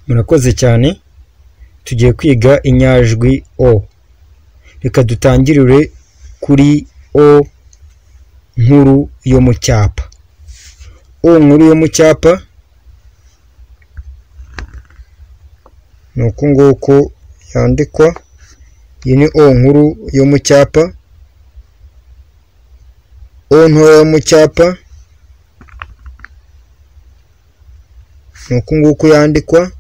Murakoze cyane, tugiye kwiga inyajwi o. Reka dutangirire kuri o nkuru yo mu cyapa. O nkuru yo mu cyapa ni uku nguku yandikwa, iyi ni o nkuru yo mu cyapa, o ntoya yo mu cyapa ni uku nguku yandikwa,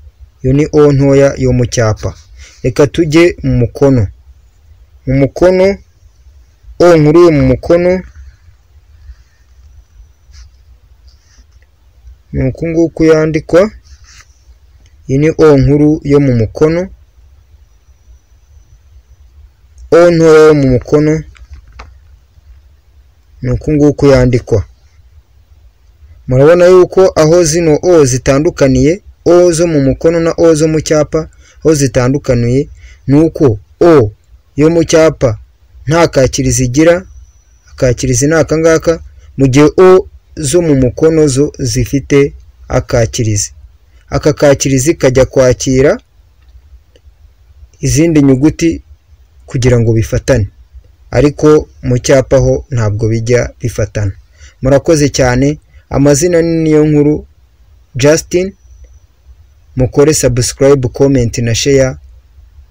iyo ni o ntoya yo mu cyapa. Reka tujye mu mukono, mu mukono o nkuru yo mu mukono ni uku nguku yandikwa, iyi ni o nkuru yo mu mukono, o ntoya yo mu mukono ni uku nguku yandikwa. Murabona yuko aho zino o zitandukaniye, o zo mu mukono na o zo mu cyapa, aho zitandukaniye ni uko o yo mu cyapa nta kakirizi igira, akakirizi ni aka ngaka, mu gihe o zo mu mukono zo zifite akakirizi. Aka kakirizi kajya kwakira izindi nyuguti kugira ngo bifatane, ariko mu cyapa ho ntabwo bijya bifatana. Murakoze cyane, amazina ni niyo nkuru Justin, mukore subscribe, comment na share,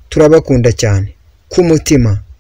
turabakunda cyane. K'umutima.